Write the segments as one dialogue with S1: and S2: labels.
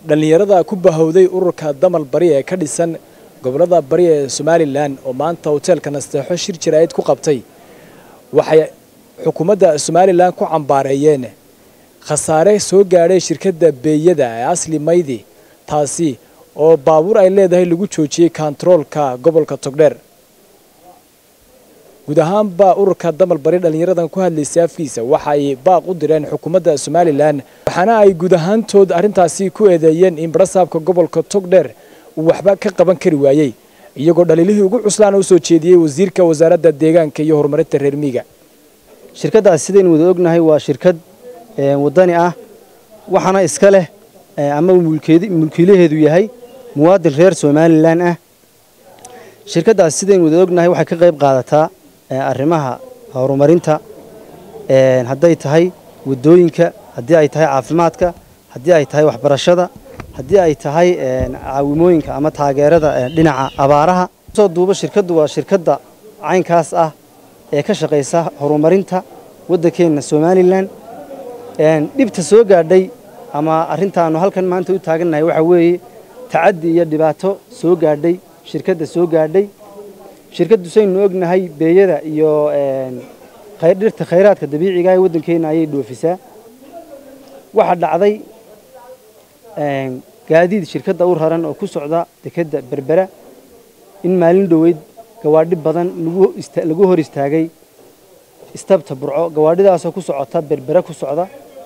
S1: dhallinyarada ku bahowday ururka damal bari ee ka dhisan gobollada bari ee somalilan oo maanta hoteelka nasteexo shir jaraa'id ku qabtay waxay xukuumadda somalilan ku cambaareeyeen khasaare soo gaadhay shirkadda beeyada ee asli maydi taasi oo baabuur ay leedahay lagu joojiyey kontaroolka gobolka togdheer guud ahaanba ururka damal bari dhallinyaradan ku hadlaysay afkiisa waxa ay baaq u direen xukuumadda somalilan waxaana ay guud ahaantood arrintaasi ku eedeeyeen in barasaabka gobolka togdheer uu waxba ka qaban kari waayey iyagoo dhaliilihii ugu cuslaana u soo jeediyey wasiirka wasaaradda deegaanka iyo horumarinta reer miiga
S2: shirkaddaas sidaynu wada ognahay waa shirkad waddani ah waxaana iska leh ama mulkiilaheedu yahay muwaadin reer somalilan ah shirkaddaas sidaynu wada ognahay waxay ka qayb qaadataa arrimaha horumarinta hadday tahay waddooyinka haddii ay tahay caafimaadka haddii ay tahay waxbarashada haddii ay tahay caawimooyinka ama taageerada dhinaca abaaraha soo duuba shirkaddu waa shirkadda caynkaas ah ee ka shaqaysa horumarinta waddankeenna somalilan dhibta soo gaadhay ama arrintaannu halkan maanta u taagannahay waxaa weeye tacaddi iyo dhibaato soo gaadhay shirkadda soo gaadhay shirkaddu saynu ognahay beeyada iyo dhirta khayraadka dabiiciga ee waddankeenna ayay dhoofisaa waxaa dhacday gaadiid shirkadda u raran oo ku socda dekedda berbera in maalin dhoweyd gawaadhi badan lagu hor istaagay istabta burco gawaadhidaasoo ku socota berbera ku socda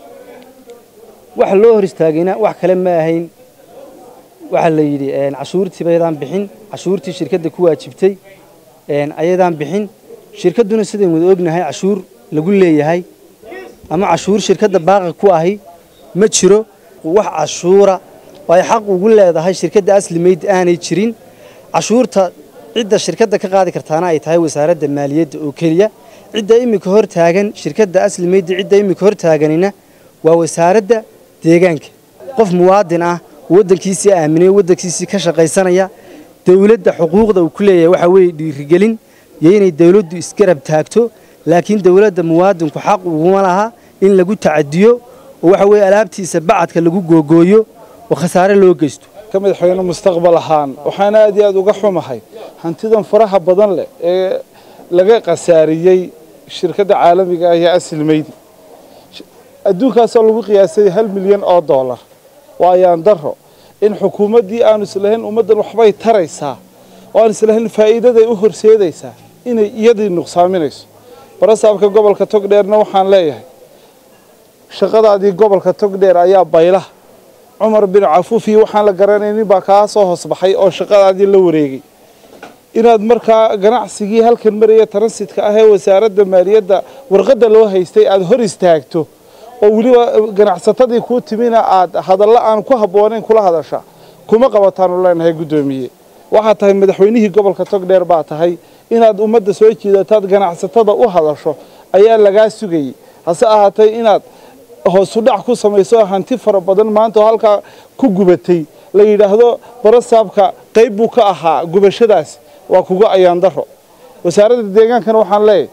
S2: waxa loo hor istaagayna wax kale ma ahayn waxaa la yidhi cashuurtiiba ayadaan bixin cashuurtii shirkadda ku waajibtay ayadaan bixin shirkadduna sidaynu wada ognahay cashuur lagu leeyahay ama cashuur shirkadda baaqa ku ahi ma jiro wax cashuura oo ay xaq ugu leedahay shirkadda asli meyd aanay jirin cashuurta cidda shirkadda ka qaadi kartaana ay tahay wasaaradda maaliyadda oo keliya cidda iminka hor taagan shirkadda asli meydda cidda iminka hor taaganina waa wasaaradda deegaanka qof muwaadin ah waddankiisii aaminay waddankiisii ka shaqaysanaya dawladda xuquuqda uu ku leeyahay waxaa weeye dhiirigelin iyo inay dawladdu isgarab taagto laakiin dawladda muwaadinku xaq uguma laha in lagu tacadiyo oo waxa weeye alaabtiisa bacadka lagu googooyo oo khasaare loo geysto
S3: ka madaxweyne mustaqbal ahaan waxaana aad iyo aad uga xumahay hantidan faraha badan leh ee laga khasaariyey shirkadda caalamiga ah ee asilmeydi adduunkaasoo lagu qiyaasay hal milyan oo dollar waa ayaan daro in xukuumaddii aanu islahayn ummaddan waxbay taraysaa oo aan islahayn faa'iidaday u horseedaysaa inay iyadii nuqsaaminayso barasaabka gobolka togdheerna waxaan leeyahay shaqadaadii gobolka togdheer ayaa bayla cumar bin cafuufi waxaan la garanaynin baa kaa soo hoosbaxay oo shaqadaadii la wareegay inaad markaa ganacsigii halkan maraya transitka ah ee wasaaradda maaliyadda warqadda loo haystay aada hor istaagto oo weliba ganacsatadii kuu timina aad hadallo aan ku habboonayn kula hadasha kuma qabataanu leenahay guddoomiye waxaad tahay madaxweynihii gobolka togdheer baa tahay inaad ummadda soo jiidataad ganacsatada u hadasho ayaa lagaa sugayey hase ahaatee inaad hoosudhac ku samayso hanti fara badan maanta oo halkaa ku gubatay la yidhaahdo barasaabka qayb buu ka ahaa gubashadaas waa kuga ayaan daro wasaaradda deegaankana waxaan leeyahay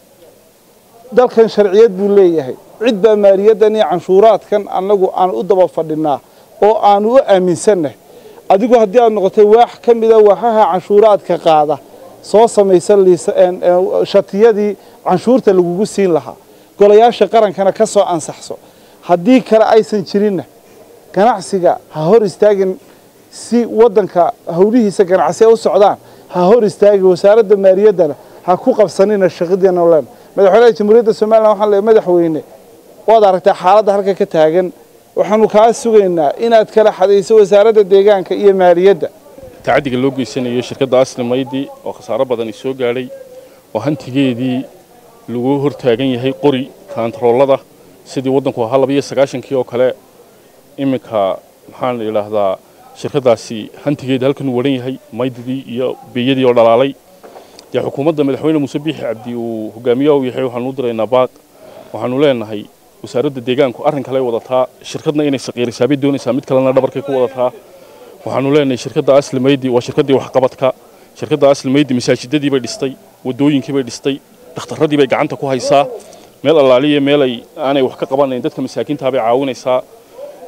S3: dalkan sharciyad buu leeyahay cid baa maaliyaddan iyo canshuuraadkan annagu aan u daba fadhinaa oo aanu u aaminsannahay adigu haddii aad noqotay waax ka mida waaxaha canshuuraadka qaada soo samaysa shatiyadii canshuurta lagugu siin lahaa golayaasha qarankana ka soo ansaxso haddii kale aysan jirinna ganacsiga ha hor istaagin si waddanka howlihiisa ganacsi u socdaan ha hor istaagin wasaaradda maaliyaddana ha ku qabsanina shaqadeena len madaxweynaha jamhuuriyadda somalilan waxaan leeyahay madaxweyne waad aragtaa xaaladda halka ka taagan waxaanu kaa sugaynaa inaad kala xadayso wasaaradda deegaanka iyo maaliyadda
S4: tacaddiga loo geysanayo shirkadda asli maydi oo khasaaro badani soo gaadhay oo hantigeedii lagu hor taagan yahay qori kaantaroolada sidii waddanku ahaa labiyo sagaashankii oo kale iminka maxaan la yidhaahdaa shirkaddaasi hantigeedii halkan uu waran yahay maydidii iyo beeyadii oo dhalaalay dee xukuumadda madaxweyne muuse biixi cabdi uu hogaamiyaha u yahay waxaanu u diraynaa baaq waxaanu leenahay wasaaradda deegaanku arrin kale wadataa shirkadna inay saqiirisaabay doonaysaa mid kalena dhabarkay ku wadataa waxaanu leenahay shirkadda asli maydi waa shirkaddii waxqabadka shirkadda asli maydi masaajidadii bay dhistay waddooyinkii bay dhistay dhakhtarradii bay gacanta ku haysaa meel allaaliya meel ay aanay wax ka qabanayn dadka masaakiintaa bay caawinaysaa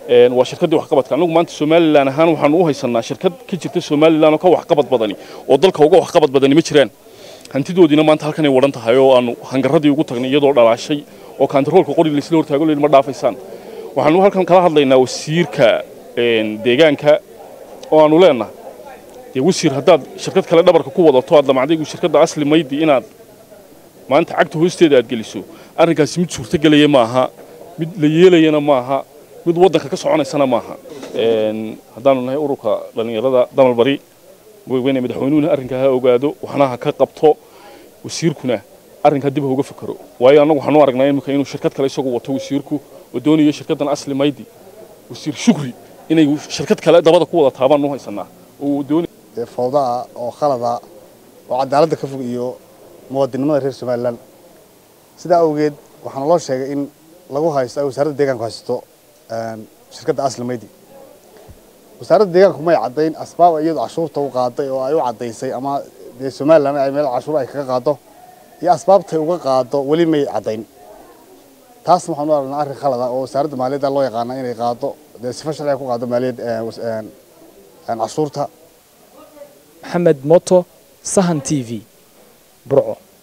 S4: waa shirkaddii waxqabadka annagu maanta somalilan ahaan waxaanu u haysanaa shirkad ka jirta somalilan oo ka waxqabad badani oo dalka uga waxqabad badani ma jiraan hantidoodiina maanta halkanay wadhan tahay oo aanu hangaradii ugu tagnay iyadoo dhalaashay oo kaantaroolka qori laysla hortaago leyn ma dhaafaysaan waxaanu halkan kala hadlaynaa wasiirka deegaanka oo aanu leenahay dee wasiir haddaad shirkad kale dhabarka ku wadato aad damacdaygu shirkadda asli maydi inaad maanta cagta hoosteeda aad geliso arrinkaasi mid suurtagelaya maaha mid la yeelayana maaha mid waddanka ka soconaysana maaha haddaanu nahay ururka dhallinyarada damal bari weyne madaxweynuhuna arrinkaa ha ogaado waxna ha ka qabto wasiirkuna arrinkaa dib ha uga fakero waayo annagu waxaanu aragnaa imika inuu shirkad kale isagu wato wasiirku oo doonayo shirkaddan asli maydi wasiir shukri inay shirkad kale dabada ku wada taabaan u haysanaa oo doonay
S5: fawdaa oo khalada oo cadaaladda ka fog iyo muwaadinimada reer somalilan sidaa awgeed waxaana loo sheegay in lagu haysto ay wasaaradda deegaanku haysto shirkadda asli maydi wasaaradda deegaanku may caddayn asbaab iyadu cashuurta u qaaday oo ay u caddaysay ama dee somalilan ay meel cashuur ay kaga qaado iyo asbaabtay uga qaado weli may caddayn taasna waxaan u aragnaa arrin khalada oo wasaaradda maaliyadda loo yaqaana inay qaado dee sifa sharciga ku qaado maaliyad cashuurta
S1: maxamed moto sahan t v burco